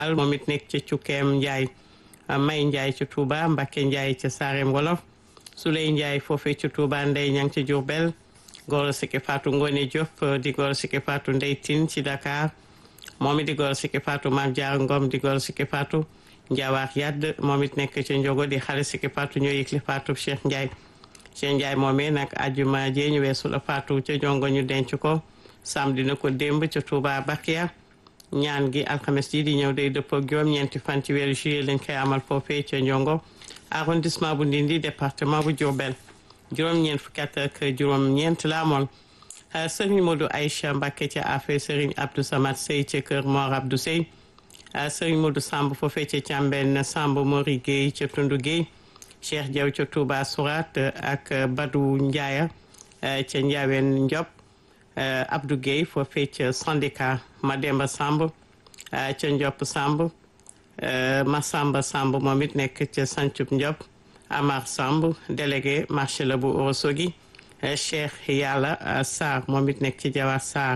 al moom it nekk ca Cukkeem Njaay May Njaay ca Touba Mbakke Njaay ca Saarem Wolof Suley Njaay foofee ca Touba Ndey Ñang ca Diourbel Goro Sike Fatou Ngone Diop di Goro Sike Fatou Ndey Tine ci Dakar moom it di Goro Sike Fatou Maam Jaar Ngom di Goro Sike Fatou Njawaax Yadd moom it nekk ca Njogo di xale Sike Fatou ñoo yëgle Fatou Cheikh Ndiaye Cheikh Ndiaye moomee nag ajuma jee ñu weesu la Fatou ca Njongo ñu denc ko samedi na ko démb ca Touba Bakia ñaan gi alxames ji di ñëw day dëppoo juróom-ñeenti fan ci weeru juillet lañ koy amal foofee ca Njongo arrondissement bu Ndindi département bu Diourbel juróom-ñeent fukki at ak juróom-ñeent la amoon Serigne Modou Aïcha Mbacké ca Afé Serigne Abdou Samad Sey ca Kër Mor Abdou Sey Serigne Modou Samb foofee ca Càmben Samb Mori Guèye ca Tundu Guèye Cheikh Diaw ca Touba Sourat ak Badou Ndiaye ca Ndiawen Ndiop Abdou Guèye foofee ca syndicat Mademba Samb ca Ndiop Samb Massamba Samb moom it nekk ca Sancub Ndiop Amar Samb délégué marché la bu Ourossogui Cheikh Yàlla Sarr moom it nekk ci Jawar Sarr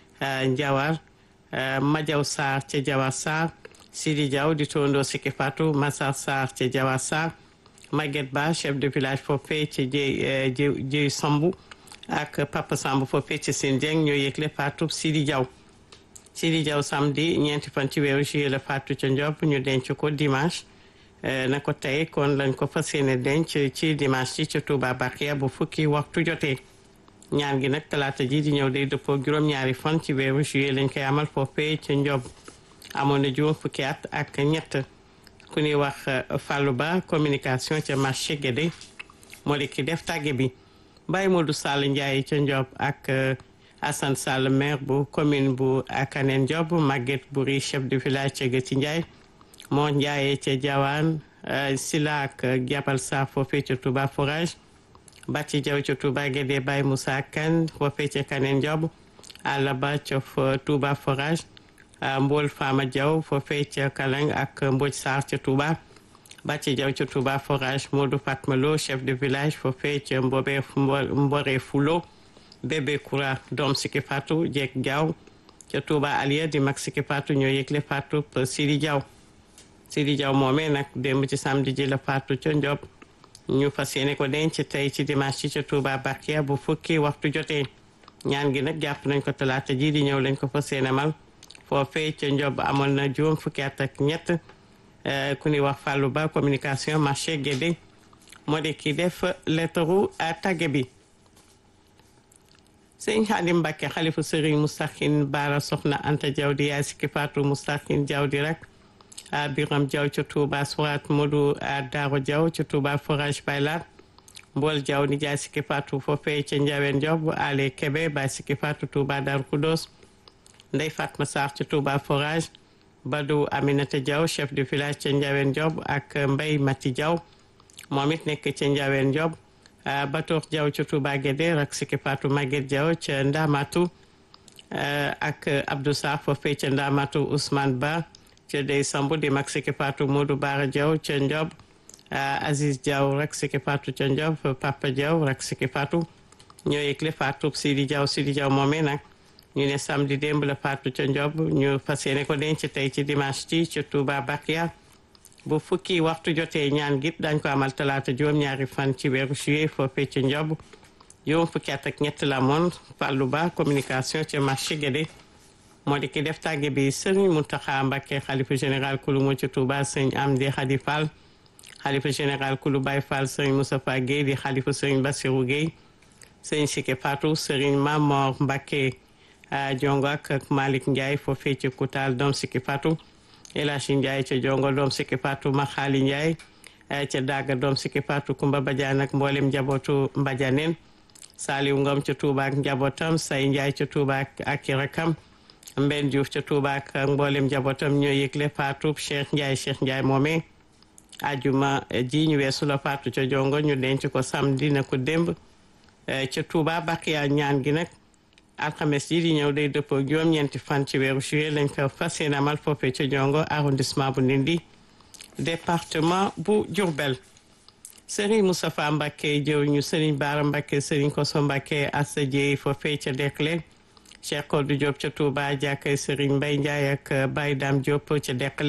Njawar Majaw Sarr ca Jawar Sarr Sidi Diaw di tondoo Siki Fatou Massar Sarr ca Jawar Sarr Maguette Ba chef de village foofee ci Jéy Jéy Sambu ak Papa Samb foofee ci Sine Dieng ñoo yëgle Fatou Sidi Diaw Sidi Diaw samedi ñeenti fan ci weeru juillet la Fatou ca Ndiop ñu denc ko dimanche na ko tey kon lañ ko fas yéene denc ci dimanche ci ca Touba Bakia bu fukki waxtu jotee ñaan gi nag talaata ji di ñëw day dëppoo juróom-ñaari fan ci weeru juillet lañ koy amal foofee ca Ndiob amoon na juróom fukki at ak ñett ku ñuy wax Fallou Ba communication ca marché Guédé moo di ki def tàgge bi Baye Modou Sall Ndiaye ca Ndiob ak Assane Sall maire bu commune bu Akanen Ndiob Maguette Bouri chef de village ca Gëti Ndiaye moo Ndiaye ca Diawane Sila ak Jabal Sa foofee ca Touba Forage Bàcci Jaw ca Touba Guédé Baye Moussa Kane foofee ca Kanen Ndiob Alla Ba ca Touba Forage Mbool Fama Diaw foofee ca Kalang ak Mbodj Sarr ca Touba Bàcci Jaw ca Touba Forage Modou Fatma Lo chef de village foofee ca Mbobe Mbore Fulo Bébé Koura doom Siki Fatou Jeeg Diaw ca Touba Aliya di mag Siki Fatou ñoo yëgle Fatou Sidi Diaw Sidi Diaw moomee nag démb ci samedi ji la Fatou ca Ndiob ñu fas yéene ko denc tey ci dimanche ci ca Touba Bakia bu fukki waxtu jotee ñaan gi nag jàpp nañ ko talaata ji di ñëw lañ ko fas yéene mal foofee ca Ndiob amoon na juróom fukki at ak ñett ku ñuy wax Fallou Ba communication marché Guédé moo di ki def lettaru tàgge bi sëñ Xaadim Mbàkke xalifu sëriñ Moustakhin Baara Soxna Anta Diaw di yaay Siki Fatou Moustakhin Diaw di rek Biram Diaw ca Touba Surat Modou Daaro Diaw ca Touba Forage Baylar Mbool Diaw ni jaay Siki Fatou foofee ca Njaween Diop Ale Kebe bay Siki Fatou Touba Darou Khoudoss Ndey Fatma Sarr ca Touba Forage Badou Aminata Diaw chef de village ca Njaween Diop ak Mbay Mati Diaw moom it nekk ca Njaween Diop Batoor Diaw ca Touba Guédé rak Siki Fatou Maguette Diaw ca Ndamatu ak Abdou Sarr foofee ca Ndamatu Ousmane Ba ca Dey Sambu di mag Siki Fatou Modou Bara Diaw ca Ndiob Aziz Diaw rak Siki Fatou ca Ndiob Papa Diaw rak Siki Fatou ñoo yëgle Fatou Sidi Diaw Sidi Diaw moomee nag ñu ne samedi démb la Fatou ca Ndiob ñu fas yéene ko denc tey ci dimanche ci ca Touba Bakia bu fukki waxtu jotee ñaan git dañ ko amal talaata juróom-ñaari fan ci weeru juillet foofee ca Ndiob juróom fukki at ak ñett la moon Fallou Ba communication ca marché Guédé moo di ki def tàgge bi Serigne Mountakha Mbacké xalifa général kulu mo ca Touba sëñ Amdi Khady Fall xalifa général kulu Baye Fall sëñ Moustapha Guèye di xalifa sëñ Bassirou Guèye sëñ Sike Fatou Serigne Mamor Mbacké jongo ak Malick Ndiaye foofee ca Koutal doom Sike Fatou El Hadji Ndiaye ca jongo doom Siki Fatou Maxaali Ndiaye ca Daga doom Siki Fatou Kumba Badiane ak mboolem njabootu Mbadianeen Saliou Ngom ca Touba ak njabootam Say Ndiaye ca Touba ak i rakam Mbenn Diouf ca Touba ak mboolem njabootam ñoo yëgle Fatou Cheikh Ndiaye Cheikh Ndiaye moomee ajuma ji ñu weesu la Fatou ca jongo ñu denc ko samedi na ko démb ca Touba Bakiya ñaan gi nag alxames ji di ñëw day dëppoo juróom-ñeenti fan ci weeru juillet lañ ko fas yéene amal foofee ca jongo arrondissement bu Ndindi département bu Diourbel Serigne Moustapha Mbacké jëw ñu Serigne Bara Mbacké Serigne Koso Mbacké Assa Dieye foofee ca Dekle Cheikh Kodou Diop ca Touba jàkkay Serigne Mbaye Ndiaye ak Baye Dame Diop ca Dekle